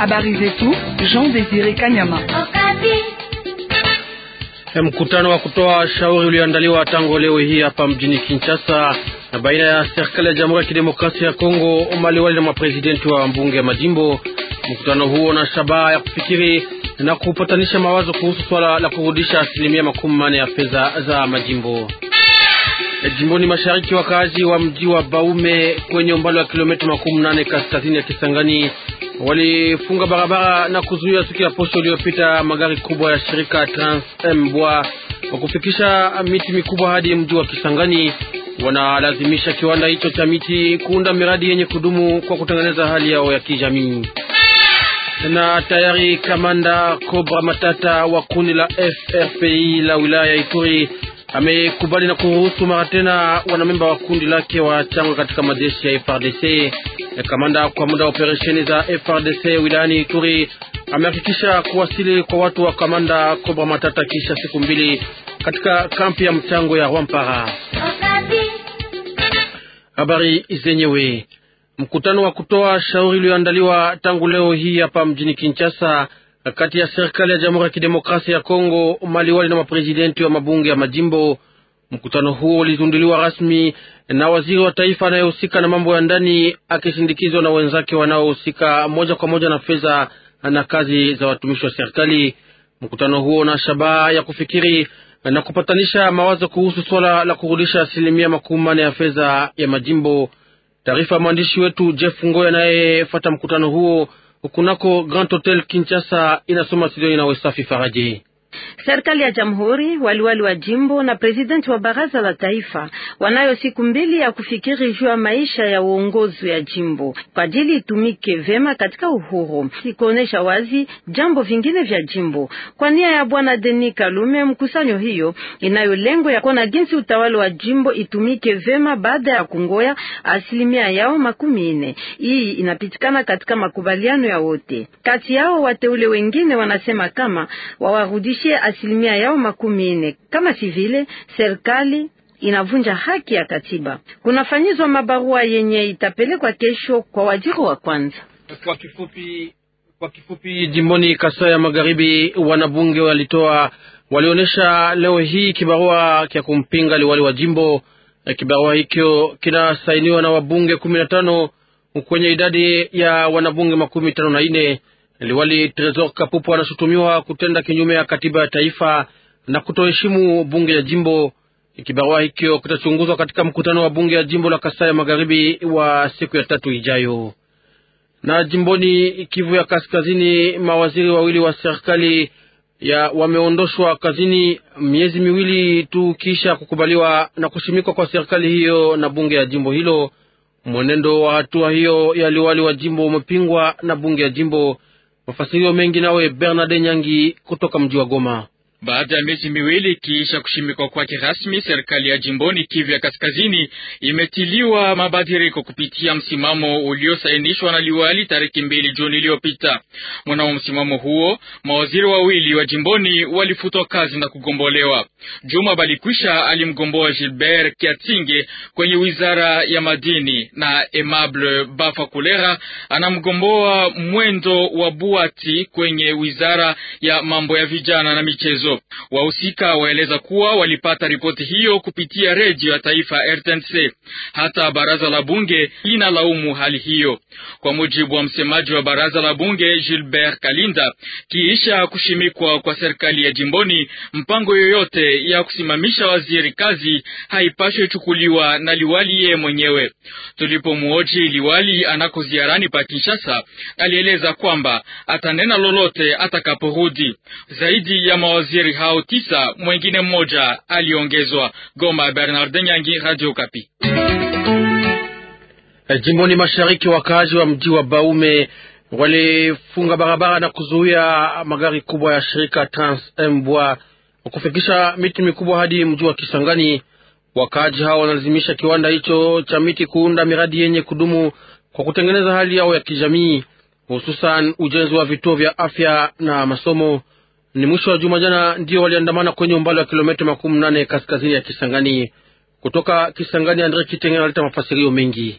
Habari zetu Jean Desire Kanyama. Mkutano wa kutoa shauri ulioandaliwa tangu leo hii hapa mjini Kinshasa na baina ya serikali ya Jamhuri ya Kidemokrasia ya Kongo, maliwali na maprezidenti wa mbunge ya majimbo. Mkutano huo na shabaha ya kufikiri na kupatanisha mawazo kuhusu swala la kurudisha asilimia makumi manne ya fedha za majimbo. Jimboni mashariki, wakazi wa mji wa Baume kwenye umbali wa kilomita makumi nane kaskazini ya Kisangani walifunga barabara na kuzuia siku ya posho iliyopita magari kubwa ya shirika Trans Mbwa kwa kufikisha miti mikubwa hadi mji wa Kisangani. Wanalazimisha kiwanda hicho cha miti kuunda miradi yenye kudumu kwa kutengeneza hali yao ya kijamii. Na tayari kamanda Cobra Matata wa kundi la FRPI la wilaya ya Ituri amekubali na kuruhusu mara tena wanamemba wa kundi lake wachangwe katika majeshi ya FRDC. Kamanda kwa muda wa operesheni za FRDC wilayani Ituri amehakikisha kuwasili kwa watu wa kamanda Cobra Matata kisha siku mbili katika kampi ya mchango ya Rwampara. Habari zenyewe. Mkutano wa kutoa shauri ulioandaliwa tangu leo hii hapa mjini Kinshasa kati ya serikali ya Jamhuri ya Kidemokrasia ya Kongo, maliwali na maprezidenti wa mabunge ya majimbo. Mkutano huo ulizinduliwa rasmi na waziri wa taifa anayehusika na mambo ya ndani akisindikizwa na wenzake wanaohusika moja kwa moja na fedha na kazi za watumishi wa serikali. Mkutano huo na shabaha ya kufikiri na kupatanisha mawazo kuhusu swala la kurudisha asilimia makumi manne ya fedha ya majimbo. Taarifa ya mwandishi wetu Jeff Ngoy anayefuata mkutano huo kunako Grand Hotel Kinshasa inasoma studioni na Wesafi Faraji. Serikali ya jamhuri, waliwali wa jimbo na presidenti wa baraza la taifa wanayo siku mbili ya kufikiri juu ya maisha ya uongozi ya jimbo kwa ajili itumike vema katika uhuru, ikuonesha wazi jambo vingine vya jimbo. Kwa nia ya bwana Denis Kalume, mkusanyo hiyo inayo lengo ya kuona jinsi utawala wa jimbo itumike vema baada ya kungoya asilimia yao makumi nne. Hii inapitikana katika makubaliano ya wote kati yao. Wateule wengine wanasema kama wawarudishe asilimia yao makumi nne. Kama si vile serikali inavunja haki ya katiba. Kunafanyizwa mabarua yenye itapelekwa kesho kwa waziri wa kwanza. Kwa kifupi, kwa kifupi, jimboni Kasai ya Magharibi, wanabunge walitoa walionyesha leo hii kibarua cha kumpinga liwali wa jimbo. Kibarua hicho kinasainiwa na wabunge kumi na tano kwenye idadi ya wanabunge makumi tano na nne. Liwali Tresor Kapupu anashutumiwa kutenda kinyume ya katiba ya taifa na kutoheshimu bunge ya jimbo. Kibarua hicho kitachunguzwa katika mkutano wa bunge ya jimbo la Kasai ya Magharibi wa siku ya tatu ijayo. Na jimboni Kivu ya Kaskazini, mawaziri wawili wa serikali ya wameondoshwa kazini miezi miwili tu kisha kukubaliwa na kushimikwa kwa serikali hiyo na bunge ya jimbo hilo. Mwenendo wa hatua hiyo ya liwali wa jimbo umepingwa na bunge ya jimbo. Mafasirio mengi nawe Bernard Nyangi kutoka mji wa Goma. Baada ya miezi miwili kiisha kushimikwa kwake rasmi, serikali ya jimboni Kivu ya Kaskazini imetiliwa mabadiliko kupitia msimamo uliosainishwa na liwali tarehe mbili Juni iliyopita. Mwanao msimamo huo, mawaziri wawili wa jimboni walifutwa kazi na kugombolewa. Juma Balikwisha alimgomboa Gilbert Kiatinge kwenye wizara ya madini na Emable Bafa Kulera anamgomboa Mwendo wa Buati kwenye wizara ya mambo ya vijana na michezo. Wahusika waeleza kuwa walipata ripoti hiyo kupitia redio ya taifa RTNC. Hata baraza la bunge linalaumu hali hiyo. Kwa mujibu wa msemaji wa baraza la bunge Gilbert Kalinda, kiisha kushimikwa kwa serikali ya jimboni, mpango yoyote ya kusimamisha waziri kazi haipashwe chukuliwa na liwali yeye mwenyewe. Tulipomwoji liwali anako ziarani pa Kinshasa, alieleza kwamba atanena lolote atakaporudi. Zaidi ya mawaziri hao tisa, mwengine mmoja aliongezwa. Goma, Bernard Nyangi, Radio Kapi. Jimboni mashariki, wakaaji wa mji wa Baume walifunga barabara na kuzuia magari kubwa ya shirika Trans Mbwa kufikisha miti mikubwa hadi mji wa Kisangani. Wakaaji hao wanalazimisha kiwanda hicho cha miti kuunda miradi yenye kudumu kwa kutengeneza hali yao ya kijamii, hususan ujenzi wa vituo vya afya na masomo. Ni mwisho wa juma jana ndio waliandamana kwenye umbali wa kilomita makumi nane kaskazini ya Kisangani. Kutoka Kisangani, Andre Kitenge analeta mafasirio mengi.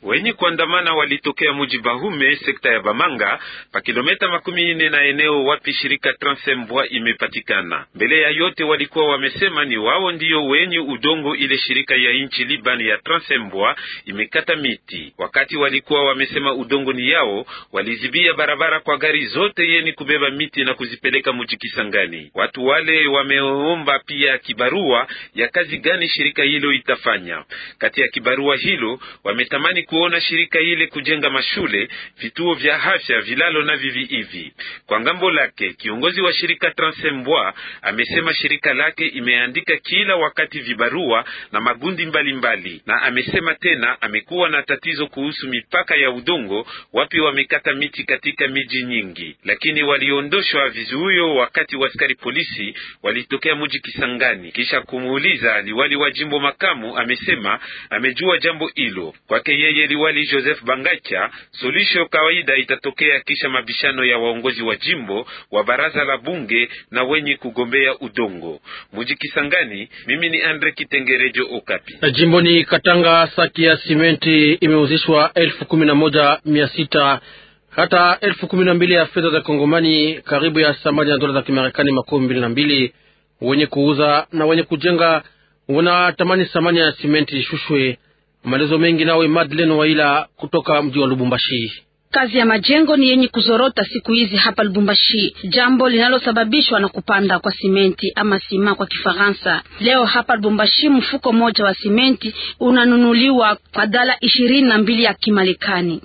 Wenye kuandamana walitokea muji Bahume, sekta ya Bamanga, pa kilomita makumi nne na eneo wapi shirika Transembwa imepatikana. Mbele ya yote, walikuwa wamesema ni wao ndio wenye udongo ile shirika ya inchi Liban ya Transembwa imekata miti. Wakati walikuwa wamesema udongo ni yao, walizibia barabara kwa gari zote yeni kubeba miti na kuzipeleka muji Kisangani. Watu wale wameomba pia kibarua ya kazi gani shirika hilo itafanya. Kati ya kibarua hilo wametamani kuona shirika ile kujenga mashule, vituo vya afya, vilalo na vivi hivi. Kwa ngambo lake, kiongozi wa shirika Transembwa amesema shirika lake imeandika kila wakati vibarua na magundi mbalimbali mbali. Na amesema tena amekuwa na tatizo kuhusu mipaka ya udongo, wapi wamekata miti katika miji nyingi, lakini waliondoshwa vizuio wakati waskari polisi walitokea mji Kisangani. Kisha kumuuliza liwali wa jimbo makamu, amesema amejua jambo hilo. Kwake yeye liwali Joseph Bangacha, solisho kawaida itatokea kisha mabishano ya waongozi wa jimbo wa baraza la bunge na wenye kugombea udongo. Muji Kisangani, mimi ni Andre Kitengerejo Okapi. Jimboni Katanga, saki ya simenti imeuzishwa elfu kumi na moja mia sita hata elfu kumi na mbili ya fedha za Kongomani, karibu ya thamani ya dola za Kimarekani makumi mbili na mbili. Wenye kuuza na wenye kujenga wanatamani thamani ya simenti ishushwe. Maelezo mengi nawe Madeleine Waila kutoka mji wa Lubumbashi. Kazi ya majengo ni yenye kuzorota siku hizi hapa Lubumbashi, jambo linalosababishwa na kupanda kwa simenti ama sima kwa Kifaransa. Leo hapa Lubumbashi, mfuko mmoja wa simenti unanunuliwa kwa dola ishirini na mbili ya Kimarekani.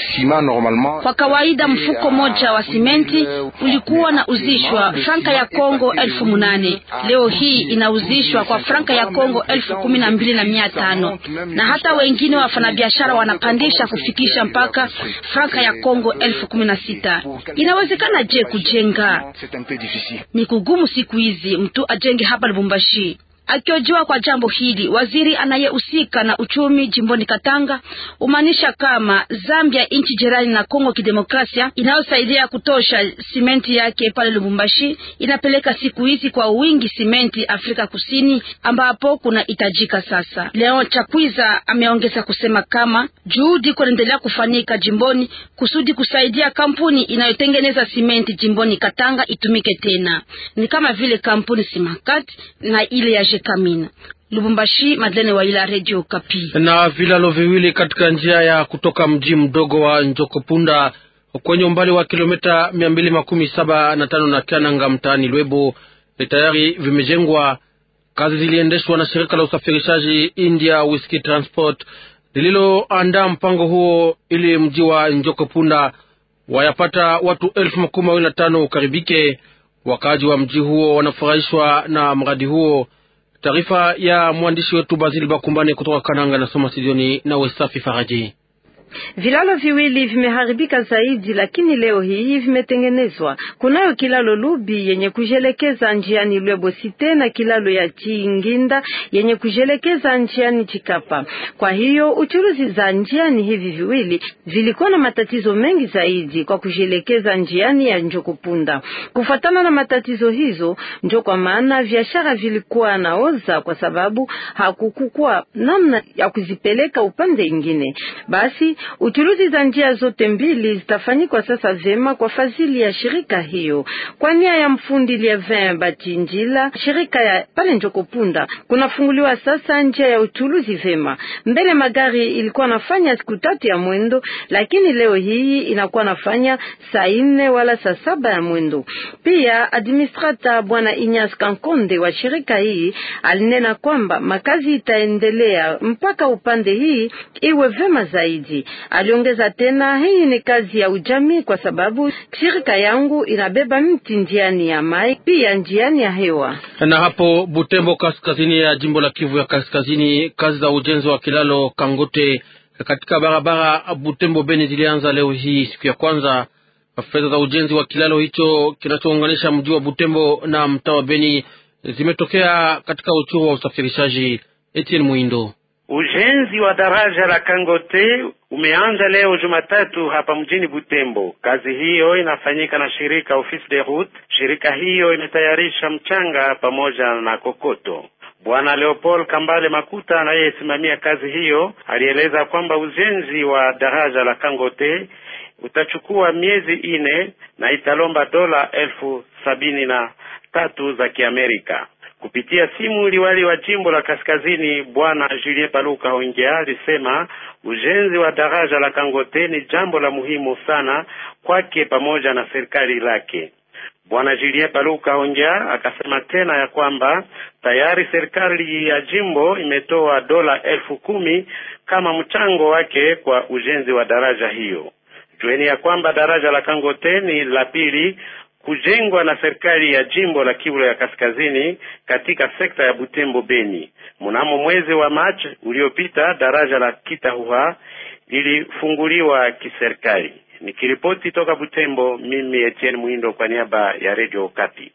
Kwa kawaida mfuko moja wa simenti ulikuwa na uzishwa franka ya Kongo elfu munane. Leo hii inauzishwa kwa franka ya Kongo elfu kumi na mbili na mia tano na hata wengine wafanyabiashara wanapandisha kufikisha mpaka franka ya Kongo elfu kumi na sita. Inawezekana je kujenga? Ni kugumu siku hizi mtu ajenge hapa Lubumbashi. Akiojiwa kwa jambo hili, waziri anayehusika na uchumi jimboni Katanga umaanisha kama Zambia, nchi jirani na Kongo Kidemokrasia, inayosaidia kutosha simenti yake pale Lubumbashi, inapeleka siku hizi kwa wingi simenti Afrika Kusini, ambapo kuna hitajika sasa. Leon Chakwiza ameongeza kusema kama juhudi kunaendelea kufanyika jimboni kusudi kusaidia kampuni inayotengeneza simenti jimboni Katanga itumike tena, ni kama vile kampuni Simakat na ile ya Kamina. Lubumbashi, Madlene Waila, Radio Kapi. Na vilalo viwili katika njia ya kutoka mji mdogo wa Njokopunda kwenye umbali wa kilomita mia mbili makumi saba na tano na Kiananga mtaani Lwebo tayari vimejengwa. Kazi ziliendeshwa na shirika la usafirishaji India Whisky Transport lililoandaa mpango huo ili mji wa Njokopunda wayapata watu elfu makumi mawili na tano ukaribike. Wakaaji wa mji huo wanafurahishwa na mradi huo. Taarifa ya mwandishi wetu Bazili Bakumbane kutoka Kananga nasoma studioni na Wesafi Faraji. Vilalo viwili vimeharibika zaidi, lakini leo hii vimetengenezwa. Kunayo kilalo Lubi yenye kujelekeza njiani Lwebo Site na kilalo ya Chinginda yenye kujelekeza njiani Chikapa. Kwa hiyo uchuruzi za njiani hivi viwili vilikuwa na matatizo mengi zaidi kwa kujelekeza njiani ya Njokopunda. Kufuatana na matatizo hizo, ndio kwa maana biashara vilikuwa naoza, kwa sababu hakukukua namna ya kuzipeleka upande ingine. Basi uchuruzi za njia zote mbili zitafanyikwa sasa vyema kwa fadhili ya shirika hiyo. Kwa nia ya mfundi Lievin Batinjila, shirika ya pale Njokopunda kunafunguliwa sasa njia ya uchuruzi vyema. Mbele magari ilikuwa nafanya siku tatu ya mwendo, lakini leo hii inakuwa nafanya saa nne wala saa saba ya mwendo. Pia administrata bwana Inyas Kankonde wa shirika hii alinena kwamba makazi itaendelea mpaka upande hii iwe vyema zaidi. Aliongeza tena, hii ni kazi ya ujamii, kwa sababu shirika yangu inabeba mti njiani ya mai pia njiani ya hewa. Na hapo Butembo, kaskazini ya jimbo la Kivu ya Kaskazini, kazi za ujenzi wa kilalo Kangote katika barabara Butembo Beni zilianza leo hii siku ya kwanza. Fedha za ujenzi wa kilalo hicho kinachounganisha mji wa Butembo na mtaa wa Beni zimetokea katika uchuru wa usafirishaji. Etienne Muindo Ujenzi wa daraja la Kangote umeanza leo Jumatatu hapa mjini Butembo. Kazi hiyo inafanyika na shirika Office de Route. Shirika hiyo imetayarisha mchanga pamoja na kokoto. Bwana Leopold Kambale Makuta anayesimamia kazi hiyo alieleza kwamba ujenzi wa daraja la Kangote utachukua miezi ine na italomba dola elfu sabini na tatu za Kiamerika. Kupitia simu, liwali wa jimbo la kaskazini bwana Julien Paluka Hongea alisema ujenzi wa daraja la Kangote ni jambo la muhimu sana kwake pamoja na serikali lake. Bwana Julien Paluka Hongea akasema tena ya kwamba tayari serikali ya jimbo imetoa dola elfu kumi kama mchango wake kwa ujenzi wa daraja hiyo. Jueni ya kwamba daraja la Kangote ni la pili kujengwa na serikali ya jimbo la Kivu ya Kaskazini katika sekta ya Butembo Beni. Mnamo mwezi wa Machi uliopita, daraja la Kitahuha lilifunguliwa kiserikali. Nikiripoti toka Butembo, mimi Etienne Mwindo kwa niaba ya Radio Okapi.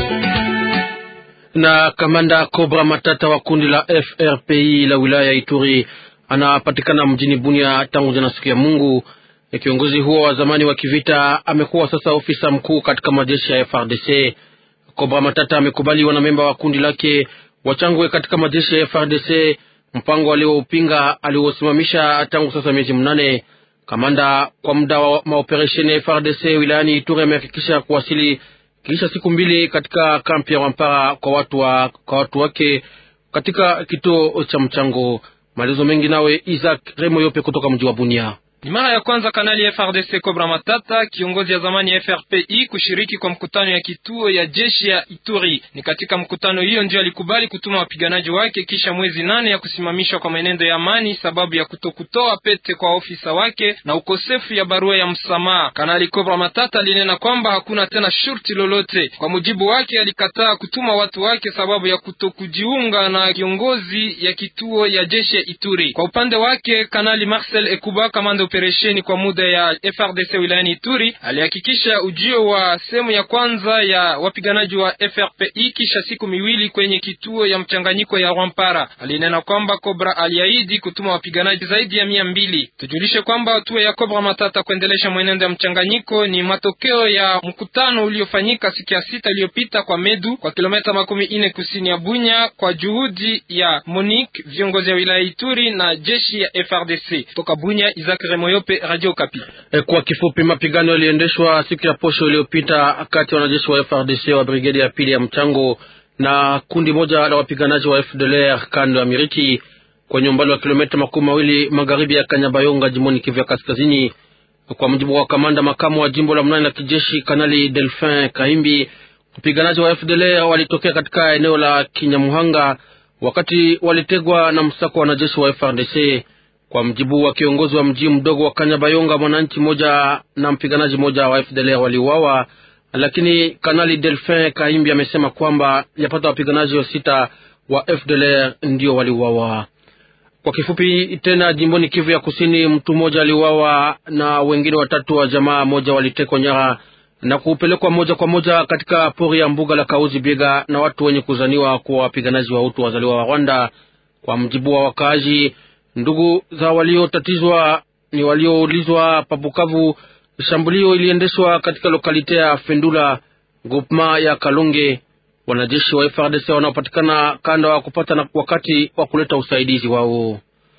Na kamanda Cobra Matata wa kundi la FRPI la wilaya ya Ituri anapatikana mjini Bunia tangu jana siku ya Mungu. Kiongozi huo wa zamani wa kivita amekuwa sasa ofisa mkuu katika majeshi ya FRDC. Cobra Matata amekubali wanamemba wa kundi lake wachangwe katika majeshi ya FRDC, mpango alioupinga aliosimamisha tangu sasa miezi mnane. Kamanda kwa muda wa maoperesheni ya FRDC wilayani Ituri amehakikisha kuwasili kisha siku mbili katika kampi ya Wampara kwa watu, wa, kwa watu wake katika kituo cha mchango. Maelezo mengi nawe Isaac Remo Yope kutoka mji wa Bunia. Ni mara ya kwanza kanali ya FRDC Cobra Matata, kiongozi ya zamani ya FRPI, kushiriki kwa mkutano ya kituo ya jeshi ya Ituri. Ni katika mkutano hiyo ndio alikubali kutuma wapiganaji wake kisha mwezi nane ya kusimamishwa kwa mwenendo ya amani sababu ya kutokutoa pete kwa ofisa wake na ukosefu ya barua ya msamaha. Kanali Cobra Matata alinena kwamba hakuna tena shurti lolote. Kwa mujibu wake, alikataa kutuma watu wake sababu ya kutokujiunga na kiongozi ya kituo ya jeshi ya Ituri. Kwa upande wake, Kanali Marcel Ekuba, kamanda operesheni kwa muda ya FRDC wilayani Ituri alihakikisha ujio wa sehemu ya kwanza ya wapiganaji wa FRPI kisha siku miwili kwenye kituo ya mchanganyiko ya Rwampara. Alinena kwamba Cobra aliahidi kutuma wapiganaji zaidi ya mia mbili. Tujulishe kwamba hatua ya Cobra Matata kuendelesha mwenendo ya mchanganyiko ni matokeo ya mkutano uliofanyika siku ya sita iliyopita kwa Medu kwa kilomita makumi ine kusini ya Bunya kwa juhudi ya Monique, viongozi ya wilaya Ituri na jeshi ya FRDC toka Bunya. Isaac Moyope, Radio Kapi. E, kwa kifupi, mapigano yaliendeshwa siku ya posho iliyopita kati ya wanajeshi wa FRDC wa brigedi ya pili ya mchango na kundi moja la wapiganaji wa FDLR kando ya Miriki kwenye umbali wa kilomita makumi mawili magharibi ya Kanyabayonga jimboni Kivu ya Kaskazini. Kwa mujibu wa kamanda makamu wa jimbo la mnane la kijeshi Kanali Delphin Kaimbi, wapiganaji wa FDLR walitokea katika eneo la Kinyamuhanga wakati walitegwa na msako wa wanajeshi wa FRDC. Kwa mjibu wa kiongozi wa mji mdogo wa Kanyabayonga, mwananchi mmoja na mpiganaji mmoja wa FDLR waliuawa, lakini Kanali Delphin Kaimbi amesema kwamba yapata wapiganaji wa sita wa FDLR ndio waliuawa. Kwa kifupi tena, jimboni Kivu ya Kusini, mtu mmoja aliuawa na wengine watatu wa jamaa moja walitekwa nyara na kupelekwa moja kwa moja katika pori ya mbuga la Kauzi Biega na watu wenye kuzaniwa kuwa wapiganaji wa Hutu wazaliwa wa Rwanda. Kwa mjibu wa wakaaji ndugu za waliotatizwa ni walioulizwa Pabukavu, shambulio iliendeshwa katika lokalite ya Fendula groupema ya Kalonge. Wanajeshi wa FARDC wanaopatikana kanda wa kupata na wakati wa kuleta usaidizi wao.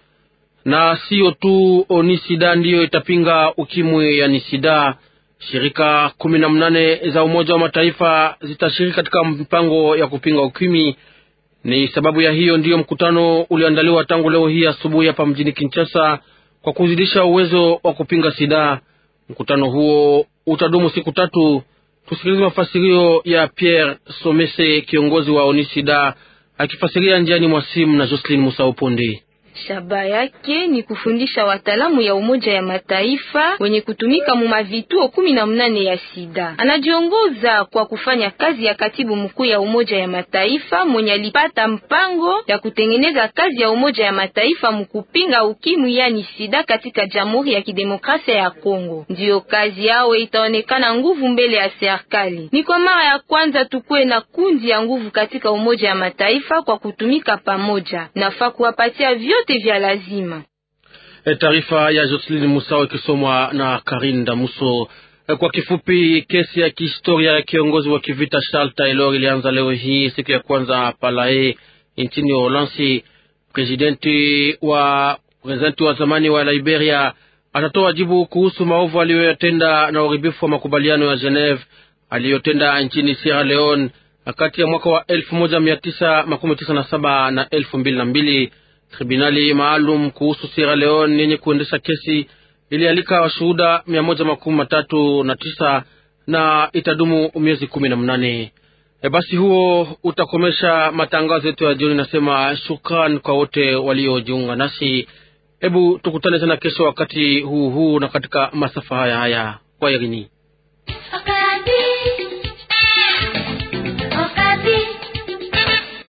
Na sio tu Onisida ndiyo itapinga ukimwi ya Nisida. Shirika kumi na mnane za Umoja wa Mataifa zitashiriki katika mpango ya kupinga ukimwi. Ni sababu ya hiyo ndiyo mkutano ulioandaliwa tangu leo hii asubuhi hapa mjini Kinshasa kwa kuzidisha uwezo wa kupinga sida. Mkutano huo utadumu siku tatu. Tusikilize mafasirio ya Pierre Somese, kiongozi wa Onisida, akifasiria njiani mwa simu na Jocelyn Musa Uponde. Shaba yake ni kufundisha wataalamu ya Umoja ya Mataifa wenye kutumika mu mavituo kumi na mnane ya sida. Anajiongoza kwa kufanya kazi ya katibu mkuu ya Umoja ya Mataifa mwenye alipata mpango ya kutengeneza kazi ya Umoja ya Mataifa mukupinga ukimwi yani sida katika Jamhuri ya Kidemokrasia ya Kongo. Ndiyo kazi yao itaonekana nguvu mbele ya serikali. Ni kwa mara ya kwanza tukue na kundi ya nguvu katika Umoja ya Mataifa kwa kutumika pamoja. Nafaa kuwapatia vyote vya lazima. E, taarifa ya Jocelyn Musao ikisomwa na Karin Damuso. E, kwa kifupi, kesi ya kihistoria ya kiongozi wa kivita Charles Taylor ilianza leo hii siku ya kwanza Palae nchini Uholanzi. Presidenti wa presidenti wa zamani wa Liberia atatoa jibu kuhusu maovu aliyoyatenda na uharibifu wa makubaliano ya Geneve aliyotenda nchini Sierra Leone kati ya mwaka wa elfu moja mia tisa makumi tisa na saba na elfu mbili na mbili. Tribunali maalum kuhusu Sierra Leone yenye kuendesha kesi ilialika washuhuda mia moja makumi matatu na tisa na itadumu miezi kumi na mnane. E, basi huo utakomesha matangazo yetu ya jioni. Nasema shukran kwa wote waliojiunga nasi. Hebu tukutane tena kesho wakati huu huu na katika masafa haya haya. Kwa herini.